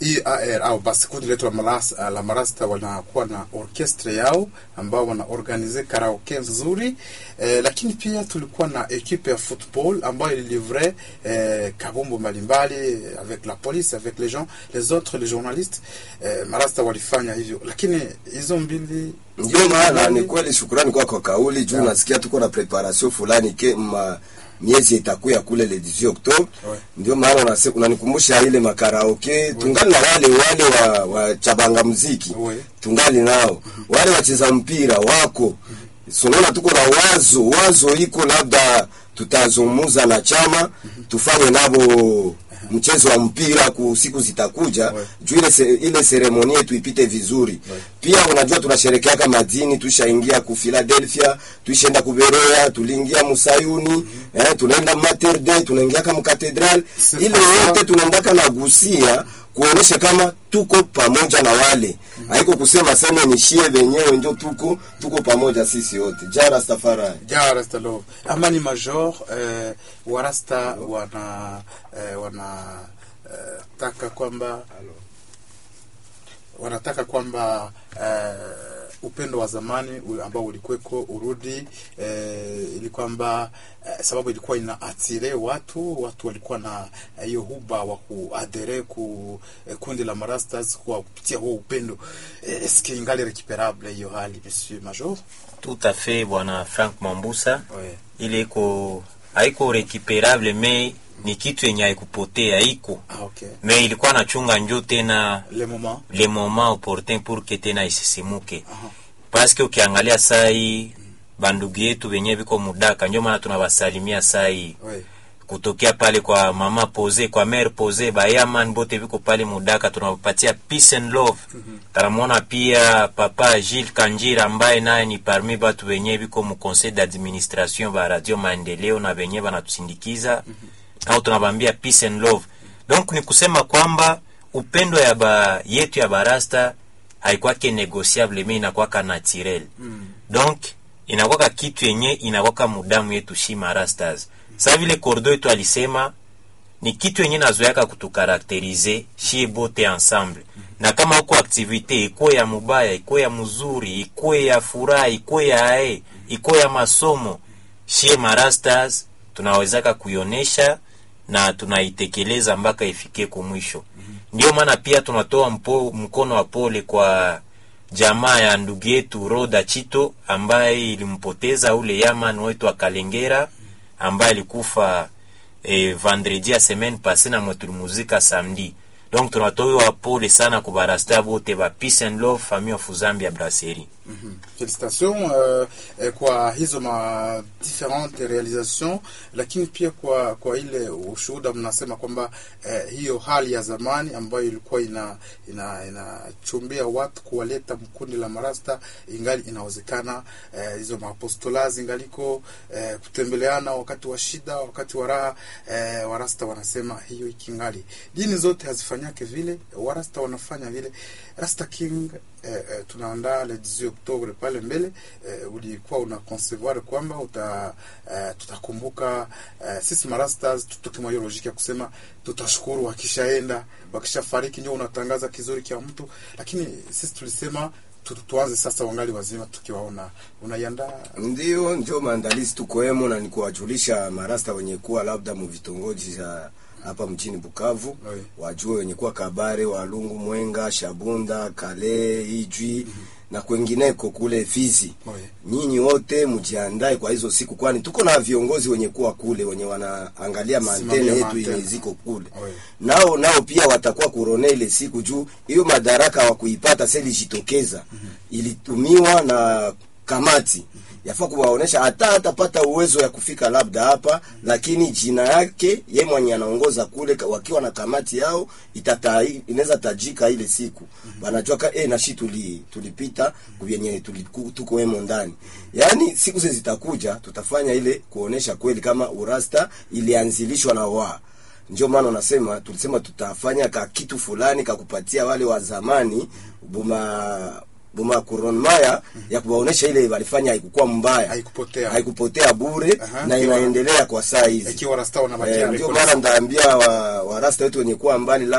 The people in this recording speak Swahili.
EAR au basi kundi letu la marasta, la marasta wanakuwa na orkestra yao ambao wana organize karaoke nzuri eh, lakini pia tulikuwa na equipe ya football ambayo ilivre eh, kabumbu mbalimbali avec la police avec les gens les autres les journalistes eh, marasta walifanya hivyo, lakini hizo mbili Ndio maana ni kweli, shukrani kwa kwa kauli juu nasikia tuko na preparation fulani ke ma miezi itakuya kule le 18 Oktoba. Ouais. Ndio maana unase- unanikumbusha ile makaraoke, tungali na wale wale wa, wa chabanga muziki Ouais. tungali nao wale wacheza mpira wako sunaona, tuko na wazo wazo iko labda tutazungumza na chama tufanye nabo mchezo wa mpira ku siku zitakuja Ouais. juu ile se, ile seremoni yetu ipite vizuri pia unajua tunasherekea kama dini tushaingia ku Philadelphia tuishaenda ku Beroya tuliingia Musayuni eh, tunaenda Mater Dei tunaingia kama katedral C'est ile pas ça. yote tunaendaka na gusia kuonesha kama tuko pamoja na wale haiko kusema sema nishie wenyewe ndio tuko tuko pamoja sisi wote jara safari ja rasta love amani major eh, warasta wana eh, wana eh, taka kwamba wanataka kwamba eh, upendo wa zamani u- ambao ulikuweko urudi eh, ili kwamba eh, sababu ilikuwa ina atire watu watu walikuwa na eh, hiyo huba wa kuadhere ku eh, kundi la marastas kwa kupitia huo upendo eh, eske ingali recuperable hiyo hali monsieur major Tout à fait bwana Frank Mambusa, ouais. ile iko haiko recuperable me ni kitu yenye haikupotea iko ah, okay. me ilikuwa nachunga njo tena le moment le moment opportun pour que tena isisimuke Aha. paske ukiangalia sai bandugu yetu wenye viko mudaka njo maana tunawasalimia sai ouais. kutokea pale kwa mama pose kwa mere pose bayaman bote viko pale mudaka tunawapatia peace and love tanamwona pia papa Gilles Kanjira ambaye naye ni parmi batu wenye viko mu conseil d'administration ba radio maendeleo na wenye banatusindikiza au tunabambia peace and love donc ni kusema kwamba upendo ya ba yetu ya barasta haikwake negociable me inakwaka naturel donc inakwaka kitu yenye inakwaka mudamu yetu shi marastas sa vile kordo yetu alisema ni kitu yenye nazoyaka kutukarakterize shie bote ensemble na kama huko aktivite ikuwe ya mubaya ikuwe ya mzuri ikuwe ya furaha ikuwe ya ae ikuwe ya masomo shie marastas tunawezaka kuionesha na tunaitekeleza mpaka ifike kumwisho ndio maana pia tunatoa mpo, mkono wa pole kwa jamaa ya ndugu yetu Roda Chito ambaye ilimpoteza ule yaman wetu wa Kalengera ambaye alikufa eh, vendredi ya semaine passe na mwe tulimuzika samedi donc tunatoa pole sana kubarasta bote ba peace and love famille of Zambia brasserie Mhm. Félicitations euh, eh, kwa hizo ma differente realisation, lakini pia kwa kwa ile ushuhuda mnasema kwamba eh, hiyo hali ya zamani ambayo ilikuwa ina ina inachumbia watu kuwaleta mkundi la marasta ingali inawezekana. Eh, hizo maapostola zingaliko eh, kutembeleana wakati wa shida, wakati wa raha eh, warasta wanasema hiyo ikingali. Dini zote hazifanyake vile, warasta wanafanya vile. Rasta King eh, eh, tunaandaa le 18 Oktobre pale mbele eh, ulikuwa una concevoir kwamba uta eh, tutakumbuka eh, sisi marastas tutoke mwa hiyo logique ya kusema tutashukuru wakishaenda wakishafariki, ndio unatangaza kizuri kia mtu, lakini sisi tulisema tu, tuanze sasa wangali wazima tukiwaona. Unaiandaa ndio ndio maandalizi tukoemo na nikuwajulisha marasta wenye kuwa labda mu vitongoji za hapa mjini Bukavu Oui. wajue wenye kuwa Kabare, Walungu, Mwenga, Shabunda, Kale, Ijwi na kwengineko kule Fizi. Oui. Nyinyi wote mjiandae kwa hizo siku, kwani tuko na viongozi wenye kuwa kule wenye wanaangalia mantene Simamia yetu maantene. yenye ziko kule Oui. nao nao pia watakuwa kurone ile siku juu hiyo madaraka wa kuipata sasa ilijitokeza ilitumiwa na kamati yafaa kuwaonesha hata hatapata uwezo ya kufika labda hapa lakini jina yake ye mwenye anaongoza kule ka- wakiwa na kamati yao itata inaweza tajika ile siku wanajua ka eh nashi tuli tulipita kwenye tuliku- tuko wemo ndani yaani siku zile zitakuja tutafanya ile kuonesha kweli kama urasta ilianzilishwa na wa ndio maana unasema tulisema tutafanya ka kitu fulani kakupatia wale wa zamani buma buma kuronmaya ya kuwaonesha ile walifanya haikukuwa mbaya Haikupotea. haikupotea bure Aha, na ikiwa- inaendelea kwa saa hizi ikiwa rasta wanabakia Eh, ndio record maana ndaambia wa, wa rasta wetu wenye kuwa mbali